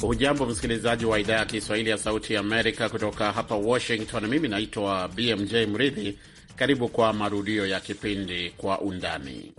Hujambo msikilizaji wa idhaa ya Kiswahili ya Sauti ya Amerika kutoka hapa Washington. Mimi naitwa BMJ Mridhi. Karibu kwa marudio ya kipindi Kwa Undani.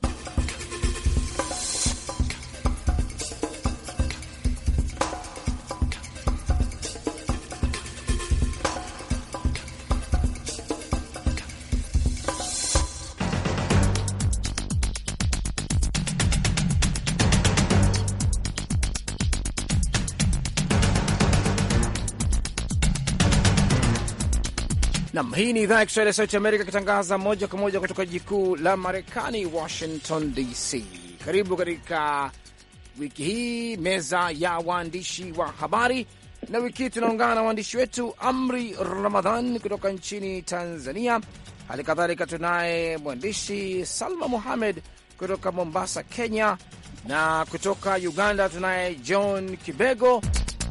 Nam, hii ni idhaa ya Kiswahili ya Sauti Amerika ikitangaza moja kwa moja kutoka jiji kuu la Marekani, Washington DC. Karibu katika wiki hii, meza ya waandishi wa habari, na wiki hii tunaungana na waandishi wetu Amri Ramadhan kutoka nchini Tanzania. Hali kadhalika tunaye mwandishi Salma Muhamed kutoka Mombasa, Kenya, na kutoka Uganda tunaye John Kibego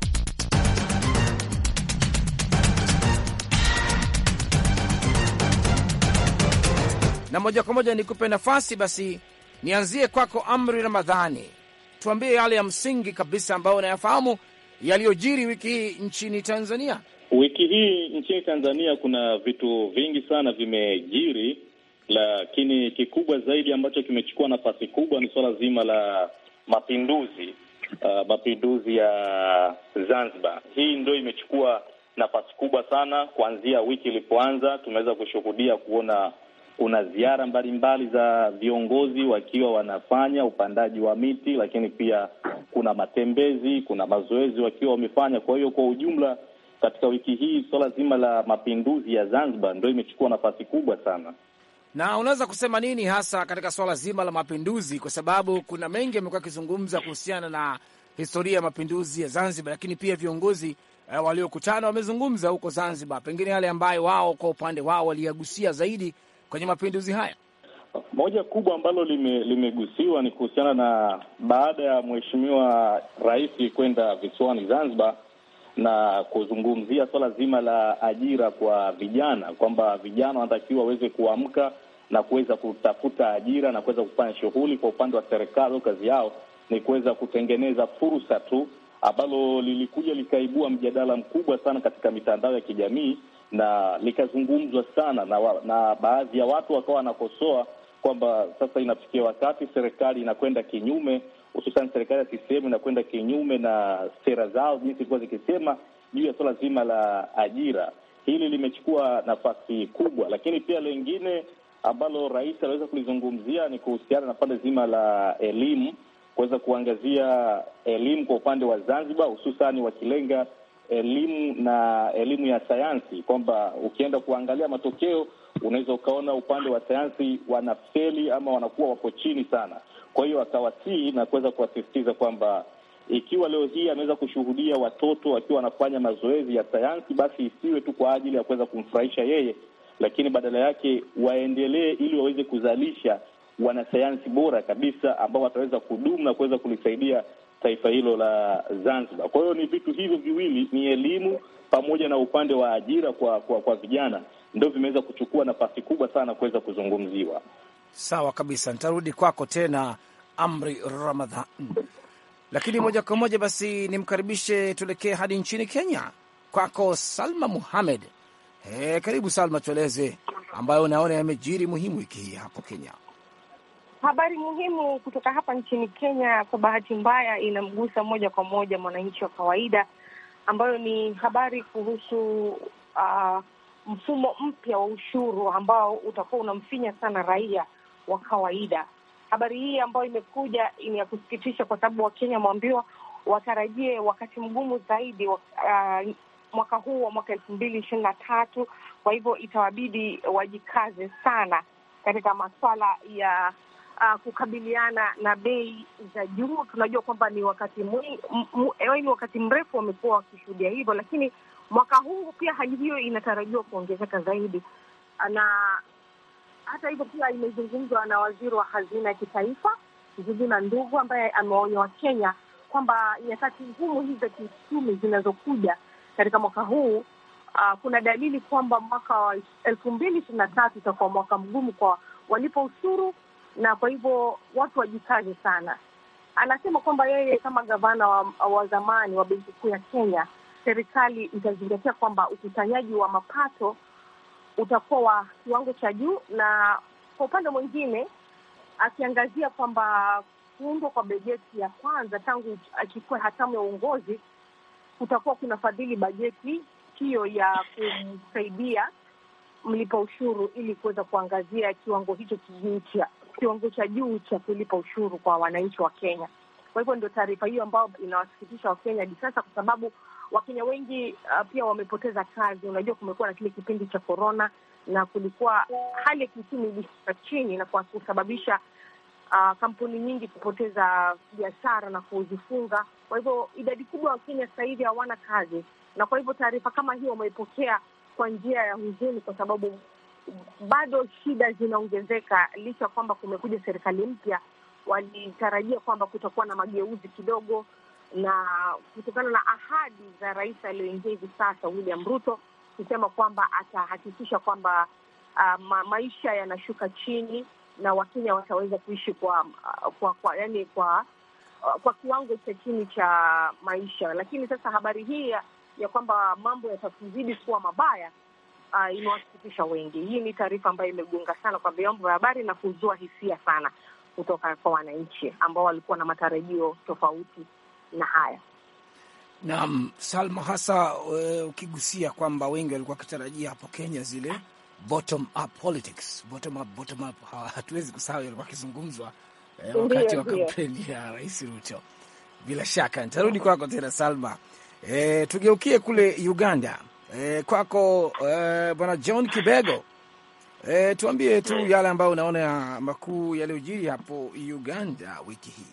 na moja kwa moja nikupe nafasi basi, nianzie kwako Amri Ramadhani, tuambie yale ya msingi kabisa ambayo unayafahamu yaliyojiri wiki hii nchini Tanzania. Wiki hii nchini Tanzania kuna vitu vingi sana vimejiri, lakini kikubwa zaidi ambacho kimechukua nafasi kubwa ni suala zima la mapinduzi uh, mapinduzi ya Zanzibar. Hii ndio imechukua nafasi kubwa sana kuanzia wiki ilipoanza. Tumeweza kushuhudia kuona kuna ziara mbalimbali za viongozi wakiwa wanafanya upandaji wa miti, lakini pia kuna matembezi, kuna mazoezi wakiwa wamefanya. Kwa hiyo kwa ujumla, katika wiki hii swala zima la mapinduzi ya Zanzibar ndio imechukua nafasi kubwa sana. Na unaweza kusema nini hasa katika swala zima la mapinduzi, kwa sababu kuna mengi yamekuwa yakizungumza kuhusiana na historia ya mapinduzi ya Zanzibar, lakini pia viongozi uh, waliokutana wamezungumza huko Zanzibar, pengine yale ambayo wao kwa upande wao waliyagusia zaidi kwenye mapinduzi haya. Moja kubwa ambalo lime, limegusiwa ni kuhusiana na baada ya mheshimiwa rais kwenda visiwani Zanzibar na kuzungumzia swala zima la ajira kwa vijana, kwamba vijana wanatakiwa waweze kuamka na kuweza kutafuta ajira na kuweza kufanya shughuli. Kwa upande wa serikali, kazi yao ni kuweza kutengeneza fursa tu, ambalo lilikuja likaibua mjadala mkubwa sana katika mitandao ya kijamii na likazungumzwa sana na, wa, na baadhi ya watu wakawa wanakosoa kwamba sasa inafikia wakati serikali inakwenda kinyume, hususan serikali ya CCM inakwenda kinyume na sera zao jinsi ilikuwa zikisema juu ya suala zima la ajira. Hili limechukua nafasi kubwa, lakini pia lengine ambalo rais aliweza kulizungumzia ni kuhusiana na pande zima la elimu, kuweza kuangazia elimu kwa upande wa Zanzibar, hususani wakilenga elimu na elimu ya sayansi, kwamba ukienda kuangalia matokeo unaweza ukaona upande wa sayansi wanafeli ama wanakuwa wapo chini sana. Kwa hiyo akawasihi na kuweza kuwasisitiza kwamba ikiwa leo hii ameweza kushuhudia watoto wakiwa wanafanya mazoezi ya sayansi, basi isiwe tu kwa ajili ya kuweza kumfurahisha yeye, lakini badala yake waendelee ili waweze kuzalisha wanasayansi bora kabisa ambao wataweza kudumu na kuweza kulisaidia taifa hilo la Zanzibar. Kwa hiyo ni vitu hivyo viwili, ni elimu pamoja na upande wa ajira kwa kwa, kwa vijana ndio vimeweza kuchukua nafasi kubwa sana kuweza kuzungumziwa. Sawa kabisa, nitarudi kwako tena Amri Ramadhan, lakini moja kwa moja basi nimkaribishe, tuelekee hadi nchini Kenya, kwako Salma Muhamed. He, karibu Salma, tueleze ambayo unaona yamejiri muhimu wiki hii hapo Kenya. Habari muhimu kutoka hapa nchini Kenya, kwa bahati mbaya, inamgusa moja kwa moja mwananchi wa kawaida, ambayo ni habari kuhusu uh, mfumo mpya wa ushuru ambao utakuwa unamfinya sana raia wa kawaida. Habari hii ambayo imekuja ni ya kusikitisha, kwa sababu Wakenya wameambiwa watarajie wakati mgumu zaidi uh, mwaka huu wa mwaka elfu mbili ishirini na tatu. Kwa hivyo itawabidi wajikaze sana katika maswala ya Uh, kukabiliana na bei za juu. Tunajua kwamba ni wakati ni wakati mrefu wamekuwa wakishuhudia hivyo, lakini mwaka huu pia hali hiyo inatarajiwa kuongezeka zaidi, na hata hivyo pia imezungumzwa na waziri wa hazina ya kitaifa Njuguna Ndugu ambaye ameonya Wakenya kwamba nyakati ngumu hizi za kiuchumi zinazokuja katika mwaka huu uh, kuna dalili kwamba mwaka wa elfu mbili ishirini na tatu itakuwa mwaka mgumu kwa walipa ushuru na kwa hivyo watu wajikaze sana. anasema kwamba yeye kama gavana wa, wa zamani wa benki kuu ya Kenya, serikali itazingatia kwamba ukusanyaji wa mapato utakuwa wa kiwango cha juu, na kwa upande mwingine akiangazia kwamba kuundwa kwa bajeti ya kwanza tangu achukue hatamu ya uongozi kutakuwa kuna fadhili bajeti hiyo ya kumsaidia mlipa ushuru ili kuweza kuangazia kiwango hicho kijuu cha kiwango cha juu cha kulipa ushuru kwa wananchi wa Kenya. Kwa hivyo ndio taarifa hiyo ambayo inawasikitisha Wakenya hadi sasa, kwa sababu Wakenya wengi uh, pia wamepoteza kazi. Unajua, kumekuwa na kile kipindi cha korona na kulikuwa hali ya kiuchumi ilishuka chini na kwa kusababisha uh, kampuni nyingi kupoteza biashara na kuzifunga. Kwa hivyo idadi kubwa ya Wakenya sasa hivi hawana kazi, na kwa hivyo taarifa kama hiyo wameipokea kwa njia ya huzuni, kwa sababu bado shida zinaongezeka, licha ya kwamba kumekuja serikali mpya. Walitarajia kwamba kutakuwa na mageuzi kidogo, na kutokana na ahadi za rais aliyoingia hivi sasa William Ruto kusema kwamba atahakikisha kwamba uh, ma maisha yanashuka chini na Wakenya wataweza kuishi kwa kwa, kwa yani kwa uh, kwa kiwango cha chini cha maisha. Lakini sasa habari hii ya, ya kwamba mambo yatakuzidi kuwa mabaya uh, imewasikitisha wengi. Hii ni taarifa ambayo imegonga sana kwa vyombo vya habari na kuzua hisia sana kutoka kwa wananchi ambao walikuwa na matarajio tofauti na haya. Naam, Salma, hasa uh, ukigusia kwamba wengi walikuwa wakitarajia hapo Kenya zile bottom up politics, bottom up, bottom up, hatuwezi kusahau yalikuwa akizungumzwa eh, wakati wa kampeni ya Rais Ruto. Bila shaka nitarudi kwako tena Salma. Eh, tugeukie kule Uganda. Eh, kwako eh, bwana John Kibego. Eh, tuambie tu yale ambayo unaona ya makuu yaliyojiri hapo Uganda wiki hii.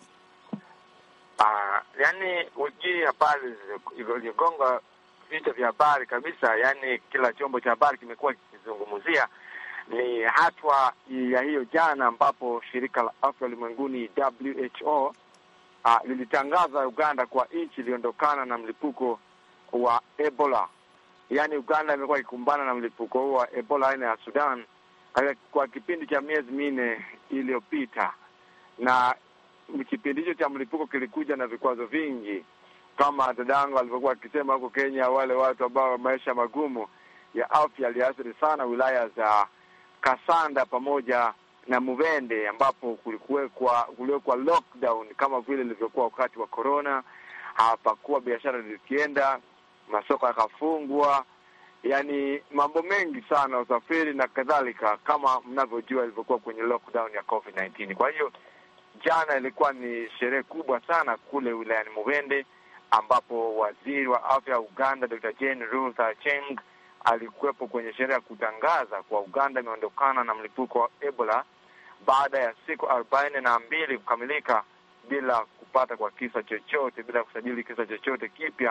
Uh, yani wiki habari iligonga vichwa vya habari kabisa, yani kila chombo cha habari kimekuwa kikizungumzia ni hatua ya hiyo jana, ambapo shirika la afya ulimwenguni WHO uh, lilitangaza Uganda kwa nchi iliondokana na mlipuko wa Ebola. Yaani Uganda imekuwa ikikumbana na mlipuko huo wa Ebola aina ya Sudan kwa kipindi cha miezi minne iliyopita, na kipindi hicho cha mlipuko kilikuja na vikwazo vingi, kama dadangu alivyokuwa akisema huko Kenya, wale watu ambao maisha magumu ya afya yaliathiri sana wilaya za Kasanda pamoja na Mubende, ambapo kulikuwekwa kuliwekwa lockdown kama vile ilivyokuwa wakati wa corona. Hapakuwa biashara zikienda, masoko yakafungwa, yani mambo mengi sana, usafiri na kadhalika, kama mnavyojua ilivyokuwa kwenye lockdown ya COVID 19. Kwa hiyo jana ilikuwa ni sherehe kubwa sana kule wilayani Mubende, ambapo waziri wa afya ya Uganda Dr. Jane Ruth Acheng alikuwepo kwenye sherehe ya kutangaza kwa Uganda imeondokana na mlipuko wa Ebola baada ya siku arobaini na mbili kukamilika bila kupata kwa kisa chochote, bila kusajili kisa chochote kipya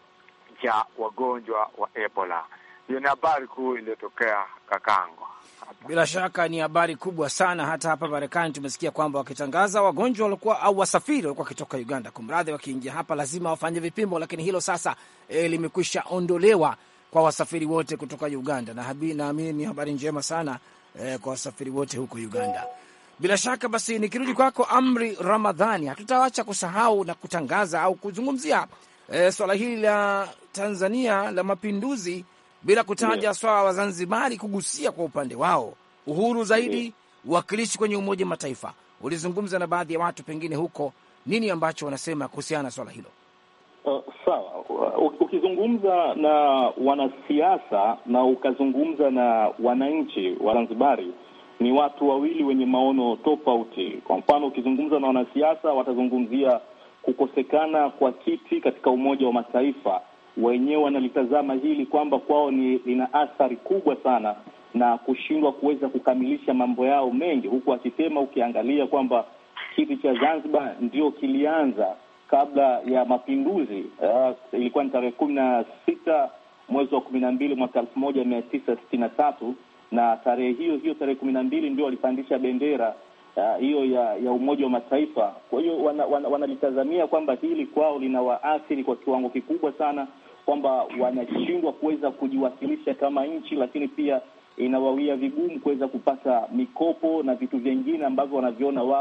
cha wagonjwa wa Ebola. Hiyo ni habari kuu iliyotokea Kakango. Bila shaka ni habari kubwa sana. Hata hapa Marekani tumesikia kwamba wakitangaza wagonjwa walikuwa au wasafiri walikuwa wakitoka Uganda, kumradhi, wakiingia hapa lazima wafanye vipimo, lakini hilo sasa e, limekwisha ondolewa kwa wasafiri wote kutoka Uganda, na naamini ni habari njema sana e, kwa wasafiri wote huko Uganda. Bila shaka basi, nikirudi kwako Amri Ramadhani, hatutawacha kusahau na kutangaza au kuzungumzia e, swala hili la Tanzania la mapinduzi bila kutaja yeah, swala wa Zanzibari kugusia kwa upande wao uhuru zaidi, uwakilishi kwenye Umoja Mataifa. Ulizungumza na baadhi ya watu pengine huko, nini ambacho wanasema kuhusiana na swala hilo? Uh, sawa. Ukizungumza na wanasiasa na ukazungumza na wananchi wa Zanzibari, ni watu wawili wenye maono tofauti. Kwa mfano, ukizungumza na wanasiasa watazungumzia kukosekana kwa kiti katika Umoja wa Mataifa wenyewe wanalitazama hili kwamba kwao ni lina athari kubwa sana na kushindwa kuweza kukamilisha mambo yao mengi, huku akisema ukiangalia kwamba kiti cha Zanzibar ndio kilianza kabla ya mapinduzi. Uh, ilikuwa ni tarehe kumi na sita mwezi wa kumi na mbili mwaka elfu moja mia tisa sitini na tatu na tarehe hiyo hiyo tarehe kumi na mbili ndio walipandisha bendera hiyo uh, ya ya Umoja wa Mataifa. Kwa hiyo wanalitazamia wana, wana kwamba hili kwao lina waathiri kwa kiwango kikubwa sana, kwamba wanashindwa kuweza kujiwasilisha kama nchi, lakini pia inawawia vigumu kuweza kupata mikopo na vitu vingine ambavyo wanaviona wao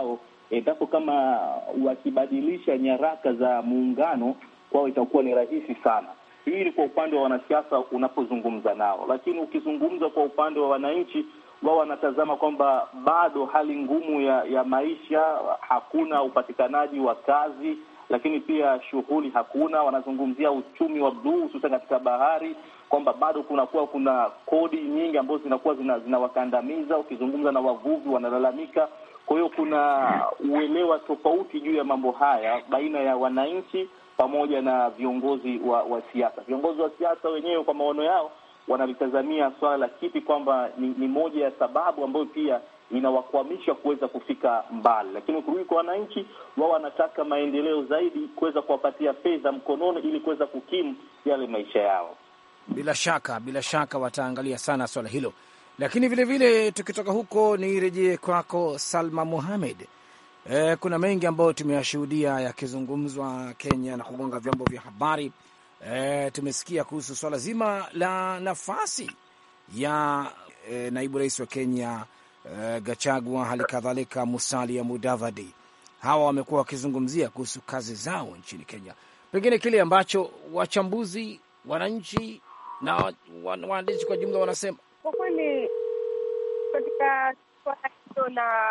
endapo kama wakibadilisha nyaraka za muungano kwao itakuwa ni rahisi sana. Hii ni kwa upande wa wanasiasa unapozungumza nao, lakini ukizungumza kwa upande wa wananchi, wao wanatazama kwamba bado hali ngumu ya, ya maisha, hakuna upatikanaji wa kazi, lakini pia shughuli hakuna. Wanazungumzia uchumi wa bluu, hususan katika bahari, kwamba bado kunakuwa kuna kodi nyingi ambazo zinakuwa zinawakandamiza. Zina ukizungumza na wavuvi wanalalamika. Kwa hiyo kuna uelewa tofauti juu ya mambo haya baina ya wananchi pamoja na viongozi wa, wa siasa. Viongozi wa siasa wenyewe kwa maono yao wanalitazamia swala la kiti kwamba ni, ni moja ya sababu ambayo pia inawakwamisha kuweza kufika mbali, lakini ukirudi kwa wananchi, wao wanataka maendeleo zaidi, kuweza kuwapatia fedha mkononi ili kuweza kukimu yale maisha yao. Bila shaka, bila shaka wataangalia sana swala hilo, lakini vilevile tukitoka huko, nirejee kwako Salma Muhamed. E, kuna mengi ambayo tumeyashuhudia yakizungumzwa Kenya na kugonga vyombo vya habari. E, tumesikia kuhusu swala zima la nafasi ya e, naibu rais wa Kenya e, Gachagua, hali kadhalika Musalia Mudavadi. Hawa wamekuwa wakizungumzia kuhusu kazi zao nchini Kenya, pengine kile ambacho wachambuzi, wananchi na waandishi kwa jumla wanasema. Kwa kweli katika swala hilo la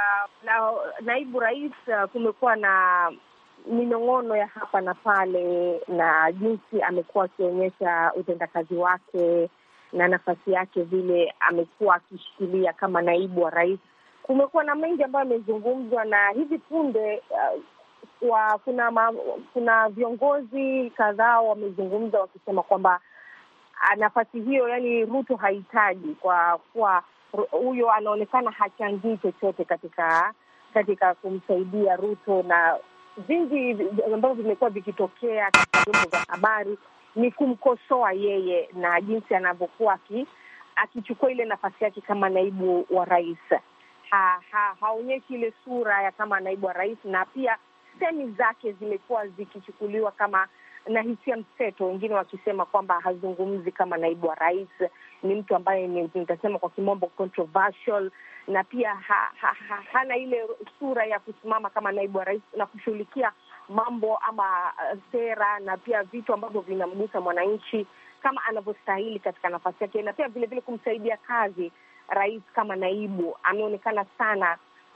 la naibu rais kumekuwa na minong'ono ya hapa na pale, na jinsi amekuwa akionyesha utendakazi wake na nafasi yake vile amekuwa akishikilia kama naibu wa rais. Kumekuwa na mengi ambayo yamezungumzwa, na hivi punde uh, wa, kuna ma, kuna viongozi kadhaa wamezungumza wakisema kwamba nafasi hiyo, yani Ruto hahitaji kwa kuwa huyo anaonekana hachangii chochote katika katika kumsaidia Ruto, na vingi ambavyo vimekuwa vikitokea katika vyombo vya habari ni kumkosoa yeye na jinsi anavyokuwa akichukua ile nafasi yake kama naibu wa rais. Ha, ha, haonyeshi ile sura ya kama naibu wa rais, na pia semi zake zimekuwa zikichukuliwa kama na hisia mseto, wengine wakisema kwamba hazungumzi kama naibu wa rais, ni mtu ambaye nitasema kwa kimombo controversial, na pia ha, ha, ha, hana ile sura ya kusimama kama naibu wa rais na kushughulikia mambo ama uh, sera na pia vitu ambavyo vinamgusa mwananchi kama anavyostahili katika nafasi yake, na pia vilevile kumsaidia kazi rais kama naibu. Ameonekana sana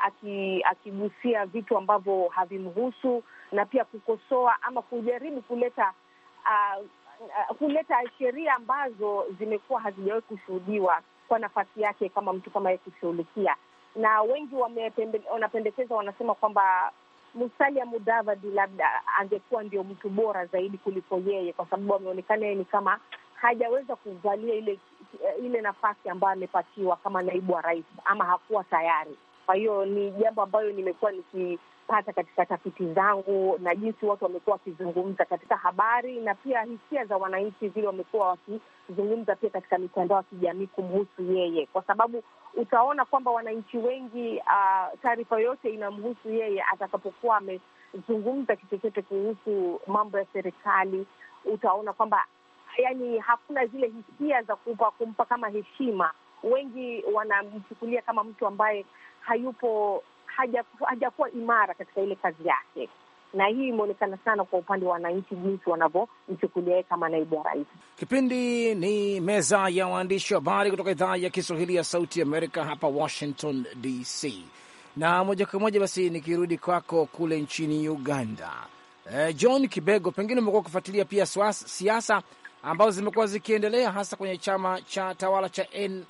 akigusia aki vitu ambavyo havimhusu na pia kukosoa ama kujaribu kuleta uh, uh, kuleta sheria ambazo zimekuwa hazijawahi kushuhudiwa kwa nafasi yake kama mtu kama yeye kushughulikia, na wengi wanapendekeza, wanasema kwamba Musalia Mudavadi labda angekuwa ndio mtu bora zaidi kuliko yeye, kwa sababu ameonekana yeye ni kama hajaweza kuvalia ile ile nafasi ambayo amepatiwa kama naibu wa rais, ama hakuwa tayari. Kwa hiyo ni jambo ambayo nimekuwa nikipata katika tafiti zangu na jinsi watu wamekuwa wakizungumza katika habari na pia hisia za wananchi vile wamekuwa wakizungumza pia katika mitandao ya kijamii kumhusu yeye, kwa sababu utaona kwamba wananchi wengi uh, taarifa yote inamhusu yeye atakapokuwa amezungumza kitu chochote kuhusu mambo ya serikali. Utaona kwamba yani hakuna zile hisia za kumpa, kumpa kama heshima. Wengi wanamchukulia kama mtu ambaye hayupo hajakuwa haja imara katika ile kazi yake, na hii imeonekana sana kwa upande wa wananchi, jinsi wanavyomchukulia yeye kama naibu wa rais. Kipindi ni meza ya waandishi wa habari kutoka idhaa ya Kiswahili ya Sauti Amerika hapa Washington DC, na moja kwa moja basi nikirudi kwako kule nchini Uganda. Eh, John Kibego, pengine umekuwa ukifuatilia pia siasa ambazo zimekuwa zikiendelea hasa kwenye chama cha tawala cha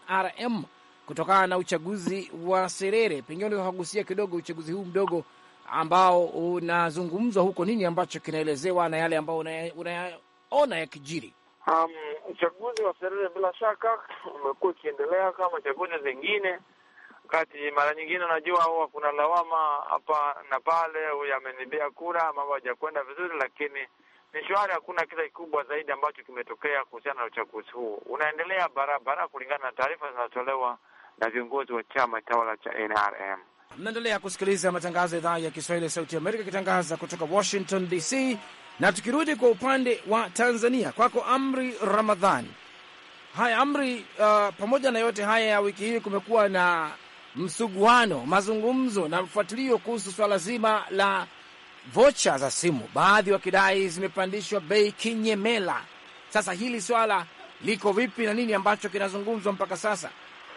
NRM kutokana na uchaguzi wa Serere. Pengine unaweza kugusia kidogo uchaguzi huu mdogo ambao unazungumzwa huko, nini ambacho kinaelezewa na yale ambayo unayaona yakijiri? Um, uchaguzi wa Serere bila shaka umekuwa ukiendelea kama chaguzi zingine, wakati mara nyingine unajua huwa kuna lawama hapa na pale, huyu amenibia kura, mambo hajakwenda vizuri, lakini ni shwari. Hakuna kile kikubwa zaidi ambacho kimetokea kuhusiana na uchaguzi huu. Unaendelea barabara kulingana na taarifa zinazotolewa na viongozi wa chama tawala cha NRM. Mnaendelea kusikiliza matangazo ya idhaa ya Kiswahili ya Sauti Amerika ikitangaza kutoka Washington DC. Na tukirudi kwa upande wa Tanzania, kwako Amri Ramadhani. Haya Amri, uh, pamoja na yote haya ya wiki hii kumekuwa na msuguano, mazungumzo na mfuatilio kuhusu swala zima la vocha za simu, baadhi wakidai zimepandishwa bei kinyemela. Sasa hili swala liko vipi na nini ambacho kinazungumzwa mpaka sasa?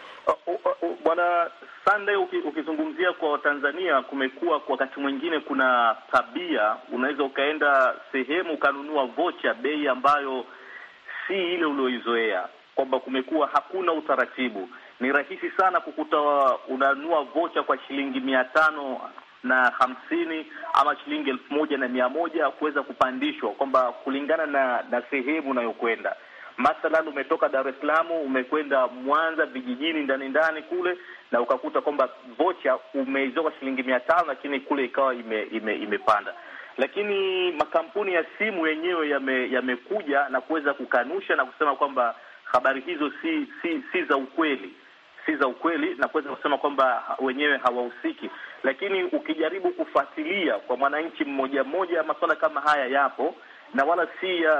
Bwana Sunday, ukizungumzia kwa Watanzania, kumekuwa kwa wakati mwingine kuna tabia, unaweza ukaenda sehemu ukanunua vocha bei ambayo si ile ulioizoea, kwamba kumekuwa hakuna utaratibu. Ni rahisi sana kukuta unanunua vocha kwa shilingi mia tano na hamsini ama shilingi elfu moja na mia moja kuweza kupandishwa, kwamba kulingana na na sehemu unayokwenda Mathalan, umetoka Dar es Salaam umekwenda Mwanza vijijini ndani ndani kule, na ukakuta kwamba vocha umeizoa kwa shilingi mia tano lakini kule ikawa ime, ime, imepanda. Lakini makampuni ya simu yenyewe yamekuja yame na kuweza kukanusha na kusema kwamba habari hizo si si si za ukweli, si za ukweli na kuweza kusema kwamba wenyewe hawahusiki. Lakini ukijaribu kufuatilia kwa mwananchi mmoja mmoja, masuala kama haya yapo na wala si uh,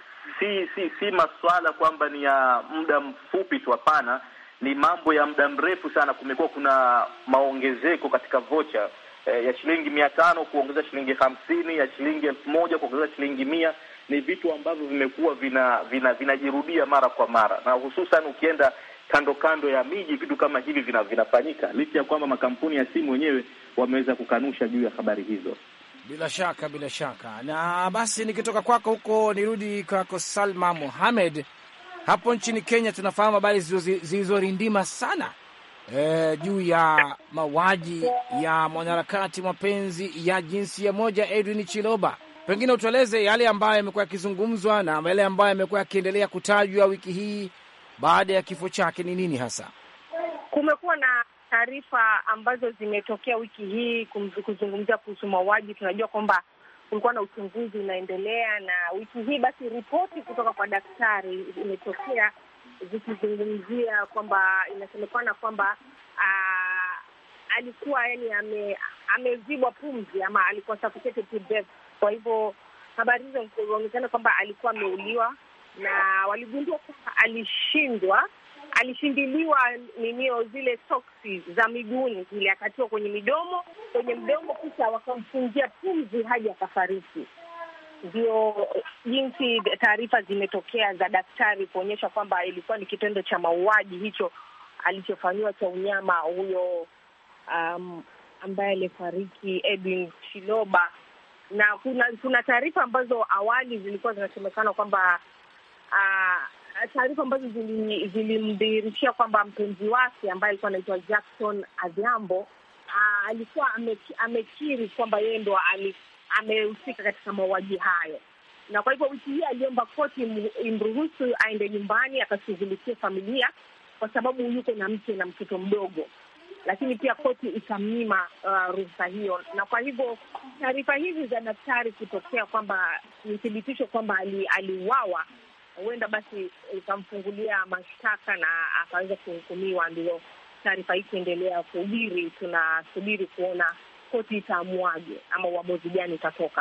si si si maswala kwamba ni ya muda mfupi tu. Hapana, ni mambo ya muda mrefu sana. Kumekuwa kuna maongezeko katika vocha eh, ya shilingi mia tano kuongeza shilingi hamsini, ya shilingi elfu moja kuongeza shilingi mia. Ni vitu ambavyo vimekuwa vina vinajirudia vina mara kwa mara, na hususan ukienda kando kando ya miji, vitu kama hivi vina, vinafanyika licha ya kwamba makampuni ya simu wenyewe wameweza kukanusha juu ya habari hizo. Bila shaka, bila shaka. Na basi nikitoka kwako huko nirudi kwako Salma Mohamed. Hapo nchini Kenya tunafahamu habari zilizorindima sana e, juu ya mauaji ya mwanaharakati mapenzi ya jinsia moja Edwin Chiloba. Pengine utueleze yale ambayo yamekuwa yakizungumzwa na yale ambayo yamekuwa yakiendelea kutajwa wiki hii baada ya kifo chake ni nini hasa? Kumekuwa na taarifa ambazo zimetokea wiki hii kuzungumzia kuhusu mauaji. Tunajua kwamba kulikuwa na uchunguzi unaendelea, na wiki hii basi ripoti kutoka kwa daktari imetokea zikizungumzia kwamba inasemekana kwamba alikuwa yani ame, amezibwa pumzi ama alikuwa suffocated to death. Kwa hivyo habari hizo zinaonekana kwamba alikuwa ameuliwa, na waligundua kwamba alishindwa alishindiliwa ninio zile soksi za miguuni zile, akatiwa kwenye midomo kwenye mdomo, kisha wakamfungia pumzi hadi akafariki. Ndio jinsi taarifa zimetokea za daktari kuonyesha kwamba ilikuwa ni kitendo cha mauaji hicho alichofanyiwa cha unyama huyo, um, ambaye alifariki Edwin Chiloba, na kuna kuna taarifa ambazo awali zilikuwa zinasemekana kwamba uh, taarifa ambazo zilimdhihirishia kwamba mpenzi wake ambaye alikuwa anaitwa Jackson Adhiambo alikuwa amekiri kwamba yeye ndo amehusika katika mauaji hayo, na kwa hivyo wiki hii aliomba koti imruhusu aende nyumbani akashughulikia familia, kwa sababu yuko na mke na mtoto mdogo, lakini pia koti ikamnyima uh, ruhusa hiyo, na kwa hivyo taarifa hizi za daktari kutokea kwamba ni thibitisho kwamba aliuawa huenda basi ikamfungulia mashtaka na akaweza kuhukumiwa. Ndio taarifa hii ikiendelea kuhubiri, tunasubiri kuona koti itaamuaje ama uamuzi gani itatoka.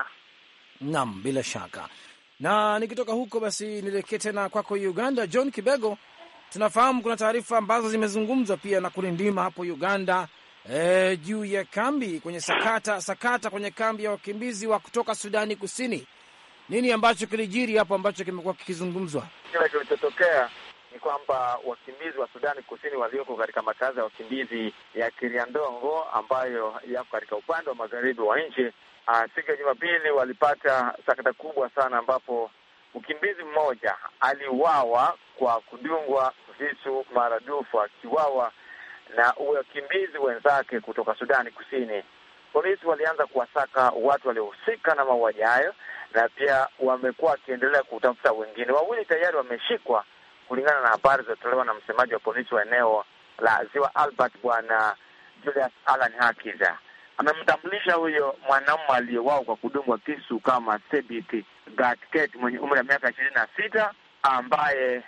Naam, bila shaka. Na nikitoka huko basi nielekee tena kwako Uganda. John Kibego, tunafahamu kuna taarifa ambazo zimezungumzwa pia na kulindima hapo Uganda e, juu ya kambi kwenye sakata sakata kwenye kambi ya wakimbizi wa kutoka Sudani Kusini. Nini ambacho kilijiri hapo ambacho kimekuwa kikizungumzwa? Kile kilichotokea ni kwamba wakimbizi wa Sudani Kusini walioko katika makazi ya wakimbizi ya Kiriandongo ambayo yako katika upande wa magharibi wa nchi, siku ya Jumapili walipata sakata kubwa sana, ambapo mkimbizi mmoja aliuawa kwa kudungwa visu maradufu, akiuawa na wakimbizi wenzake kutoka Sudani Kusini. Polisi walianza kuwasaka watu waliohusika na mauaji hayo na pia wamekuwa wakiendelea kutafuta wengine. Wawili tayari wameshikwa kulingana na habari zilizotolewa na msemaji wa polisi wa eneo la Ziwa Albert, Bwana Julius Alan Hakiza. Amemtambulisha huyo mwanaume aliyewao kwa kudungwa kisu kama Sebit Gatket mwenye umri wa miaka ishirini na sita ambaye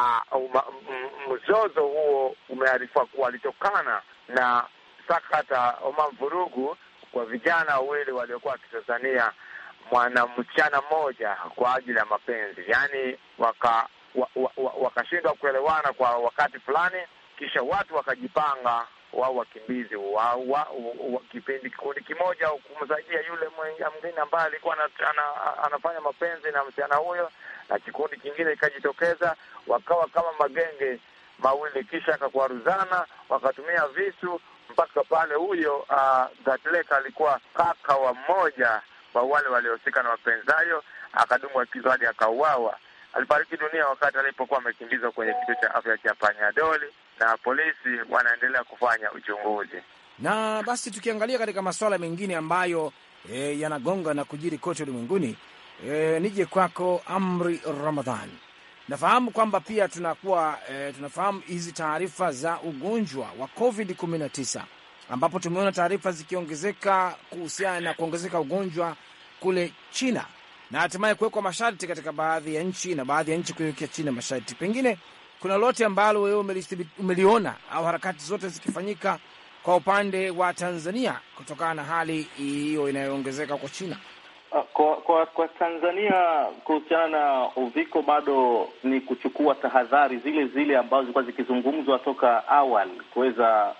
mzozo huo umearifiwa kuwa alitokana na sakata ama vurugu kwa vijana wawili waliokuwa wakitazania mwanamsichana mmoja kwa ajili ya mapenzi, yaani waka wakashindwa wa, wa, kuelewana kwa wakati fulani, kisha watu wakajipanga wao wakimbizi wa, wa, wa, kipindi kikundi kimoja kumsaidia yule mwingine ambaye alikuwa ana, ana, anafanya mapenzi na msichana huyo, na kikundi kingine ikajitokeza, wakawa kama magenge mawili, kisha akakwaruzana, wakatumia visu mpaka pale huyo uh, Gatlek alikuwa kaka wa mmoja wa wale waliohusika na mapenzi hayo, akadungwa kisu hadi akauawa. Alifariki dunia wakati alipokuwa amekimbizwa kwenye kituo cha afya cha Panyadoli, na polisi wanaendelea kufanya uchunguzi. Na basi tukiangalia katika masuala mengine ambayo e, yanagonga na kujiri kote ulimwenguni, e, nije kwako Amri Ramadhan. Nafahamu kwamba pia tunakuwa e, tunafahamu hizi taarifa za ugonjwa wa COVID 19 ambapo tumeona taarifa zikiongezeka kuhusiana na kuongezeka ugonjwa kule China na hatimaye kuwekwa masharti katika baadhi ya nchi na baadhi ya nchi kuiwekea China masharti. Pengine kuna lote ambalo wewe umeliona au harakati zote zikifanyika kwa upande wa Tanzania kutokana na hali hiyo inayoongezeka kwa China? Kwa, kwa kwa Tanzania kuhusiana na uviko bado ni kuchukua tahadhari zile zile ambazo zilikuwa zikizungumzwa toka awali, kuweza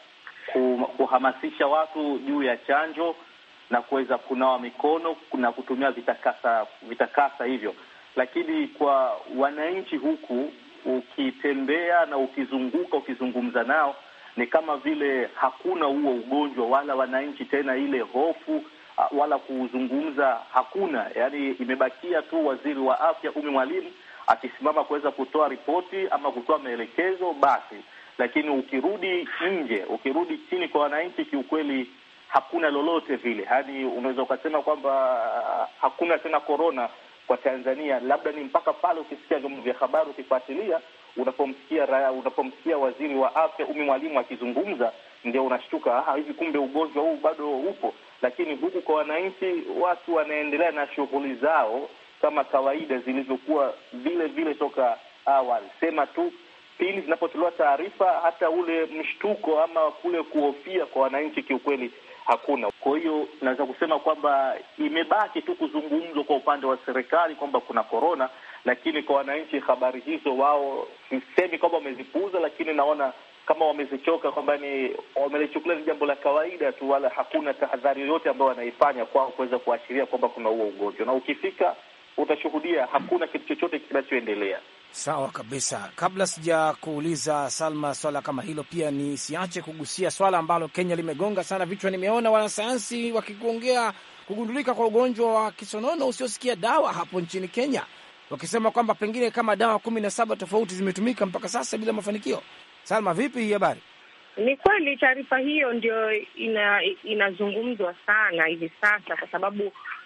kuhamasisha watu juu ya chanjo na kuweza kunawa mikono na kutumia vitakasa vitakasa hivyo. Lakini kwa wananchi huku, ukitembea na ukizunguka, ukizungumza nao, ni kama vile hakuna huo ugonjwa, wala wananchi tena ile hofu wala kuzungumza hakuna. Yaani imebakia tu waziri wa afya Umi Mwalimu akisimama kuweza kutoa ripoti ama kutoa maelekezo basi, lakini ukirudi nje, ukirudi chini kwa wananchi, kiukweli hakuna lolote vile. Hadi unaweza ukasema kwamba hakuna tena korona kwa Tanzania, labda ni mpaka pale ukisikia vyombo vya habari, ukifuatilia, unapomsikia unapomsikia waziri wa afya Umi Mwalimu akizungumza, ndio unashtuka, ah, hivi kumbe ugonjwa huu bado upo. Lakini huku kwa wananchi, watu wanaendelea na shughuli zao kama kawaida zilivyokuwa vile vile toka awali. Sema tu pili zinapotolewa taarifa, hata ule mshtuko ama kule kuhofia kwa wananchi kiukweli hakuna. Kwa hiyo naweza kusema kwamba imebaki tu kuzungumzwa kwa upande wa serikali kwamba kuna korona, lakini kwa wananchi habari hizo wao, sisemi kwamba wamezipuuza, lakini naona kama wamezichoka, kwamba ni wamelichukulia ni jambo la kawaida tu, wala hakuna tahadhari yoyote ambayo wanaifanya kwao kuweza kuashiria kwamba kuna huo ugonjwa, na ukifika utashuhudia hakuna kitu chochote kinachoendelea. Sawa kabisa. Kabla sija kuuliza Salma swala kama hilo, pia ni siache kugusia swala ambalo Kenya limegonga sana vichwa. Nimeona wanasayansi wakikuongea kugundulika kwa ugonjwa wa kisonono usiosikia dawa hapo nchini Kenya, wakisema kwamba pengine kama dawa kumi na saba tofauti zimetumika mpaka sasa bila mafanikio. Salma, vipi hii habari? Ni kweli taarifa hiyo ndio ina, inazungumzwa sana hivi sasa kwa sababu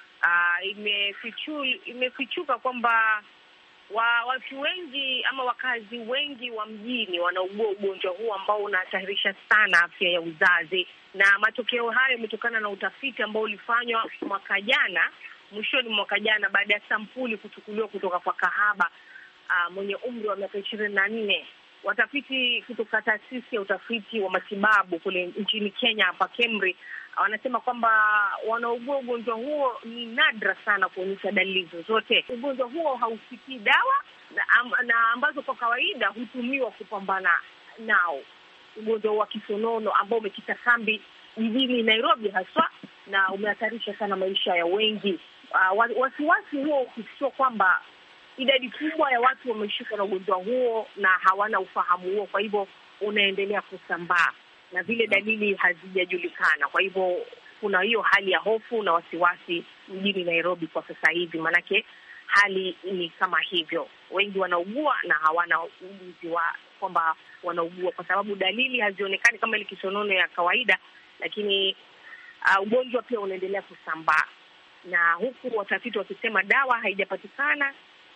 uh, imefichu, imefichuka kwamba wa watu wengi ama wakazi wengi wa mjini wanaugua ugonjwa huu ambao unahatarisha sana afya ya uzazi, na matokeo hayo yametokana na utafiti ambao ulifanywa mwaka jana, mwishoni mwa mwaka jana, baada ya sampuli kuchukuliwa kutoka kwa kahaba uh, mwenye umri wa miaka ishirini na nne. Watafiti kutoka taasisi ya utafiti wa matibabu kule nchini Kenya hapa KEMRI wanasema kwamba wanaugua ugonjwa huo ni nadra sana kuonyesha dalili zozote. Ugonjwa huo hausikii dawa na, na ambazo kwa kawaida hutumiwa kupambana nao. Ugonjwa wa kisonono ambao umekita kambi jijini Nairobi haswa na umehatarisha sana maisha ya wengi. Uh, wasiwasi huo ukifichua kwamba idadi kubwa ya watu wameshikwa na ugonjwa huo na hawana ufahamu huo, kwa hivyo unaendelea kusambaa na vile dalili hazijajulikana. Kwa hivyo kuna hiyo hali ya hofu na wasiwasi mjini Nairobi kwa sasa hivi, maanake hali ni kama hivyo, wengi wanaugua na hawana ujuzi wa kwamba wanaugua, kwa sababu dalili hazionekani kama ile kisonono ya kawaida, lakini uh, ugonjwa pia unaendelea kusambaa, na huku watafiti wakisema dawa haijapatikana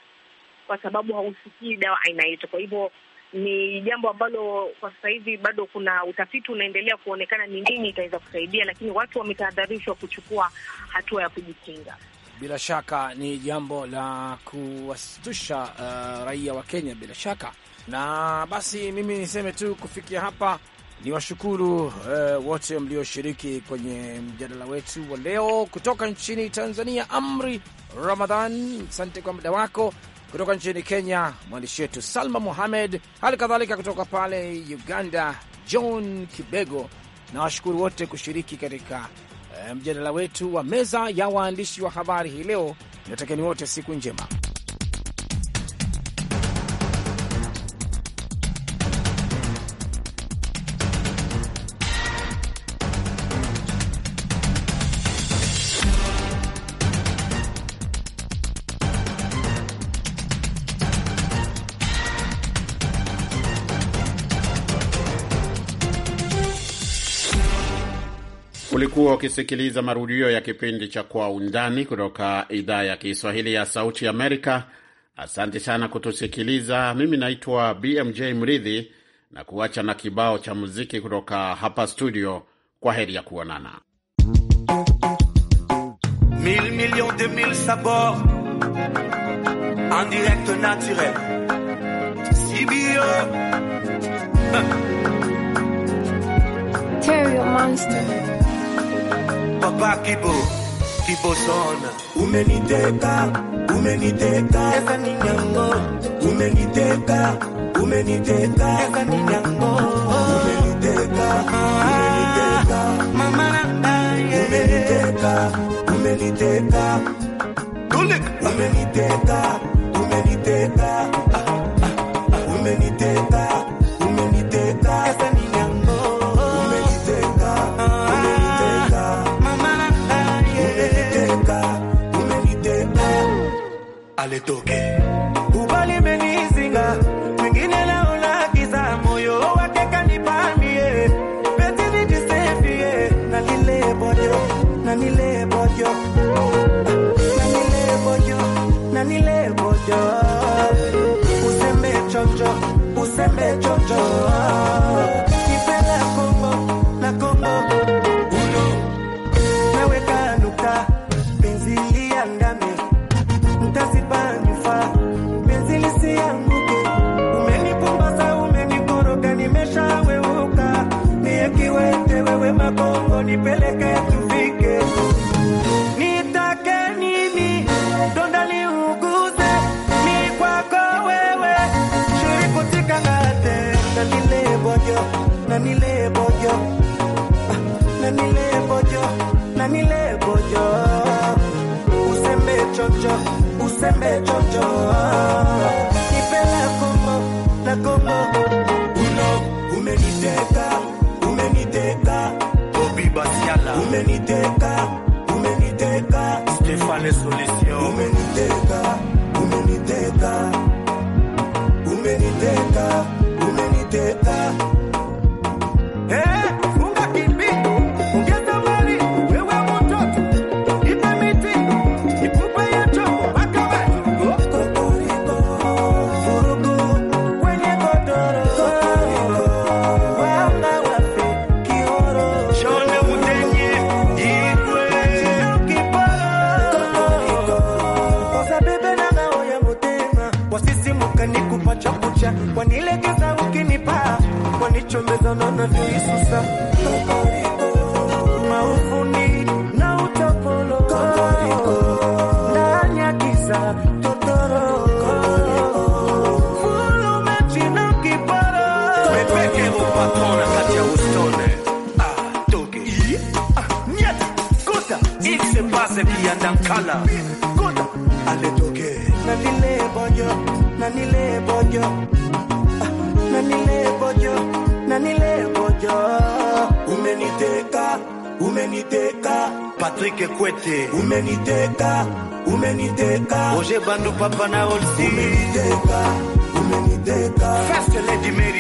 kwa sababu hausikii dawa aina yote. Kwa hivyo ni jambo ambalo kwa sasa hivi bado kuna utafiti unaendelea kuonekana ni nini itaweza kusaidia, lakini watu wametahadharishwa kuchukua hatua ya kujikinga. Bila shaka ni jambo la kuwasitusha uh, raia wa Kenya bila shaka. Na basi mimi niseme tu kufikia hapa ni washukuru uh, wote mlioshiriki kwenye mjadala wetu wa leo. Kutoka nchini Tanzania, Amri Ramadhan, asante kwa muda wako kutoka nchini Kenya, mwandishi wetu Salma Muhamed, hali kadhalika kutoka pale Uganda, John Kibego, na washukuru wote kushiriki katika eh, mjadala wetu wa meza ya waandishi wa habari hii leo. Natakieni wote siku njema. Ulikuwa ukisikiliza marudio ya kipindi cha Kwa Undani kutoka idhaa ya Kiswahili ya Sauti Amerika. Asante sana kutusikiliza. Mimi naitwa BMJ Mridhi na kuacha na kibao cha muziki kutoka hapa studio. Kwa heri ya kuonana. Mille millions de mille sabords en direct naturel. CBO. Terrio Monster. Papa Kibo. Kibo Son. Umeniteka, umeniteka, Esa niña ngo. umeniteka, umeniteka, Esa niña ngo. umeniteka, umeniteka, Mama na yeah. umeniteka, umeniteka, Tulik. umeniteka, umeniteka, umeniteka, umeniteka, Esa niña ngo. umeniteka, umeniteka, Mama na yeah. umeniteka, umeniteka. Ale toke. Ubali menizinga. Mwingine naona giza moyo wake kanipamie. Beti nijisefie. Na nile bojo. Na nile bojo. Na nile bojo. Na nile bojo. Usembe chonjo. Usembe chonjo. Nipenda Kongo. Na Kongo. Uno. Naweka nukta. Penzi liandame mtazipanifa penzi lisianguke. Umenipumbaza, umenikoroga, nimeshaweuka. Mie kiwete, wewe makongo, nipeleke tufike. Nitake nini? Donda liuguze, ni kwako wewe. Shirikutika ngate, na nile bojo, na nile bojo, Ah, na nile bojo, na nile bojo usembe chocho usembe chocho nipela kombo na kombo Uno, umeniteka, umeniteka, Bobby Basiala umeniteka, umeniteka, Stéphane Solution umeniteka, umeniteka, umeniteka, umeniteka. Eh, funga kimbi ongeza mali wewe mtoto ipe miti ikupe yecho mpaka wewe Kokoriko, vurugu kwenye godoro wanga wafe kioro shone mutenye igwe kiporo kosa bebe na ngao ya mutema wasisimuka nikupa chakucha wanilegeza ukinipa wanichomeza naona vyoisusa maufuni na utapolo ndani ya kisa totoro Fulu mechi na kiporo Mepeke upatona kati ya ustone Ah, toge Ah, nyata Kota Ikse pase kiandankala Kota Ale toge Na nile bojo Na nile bojo Ah, Na nile bojo Na nile bojo umeniteka, umeniteka, Patrick Kwete umeniteka, umeniteka, Roger Bandu Papa na Olsi umeniteka, umeniteka. First Lady Mary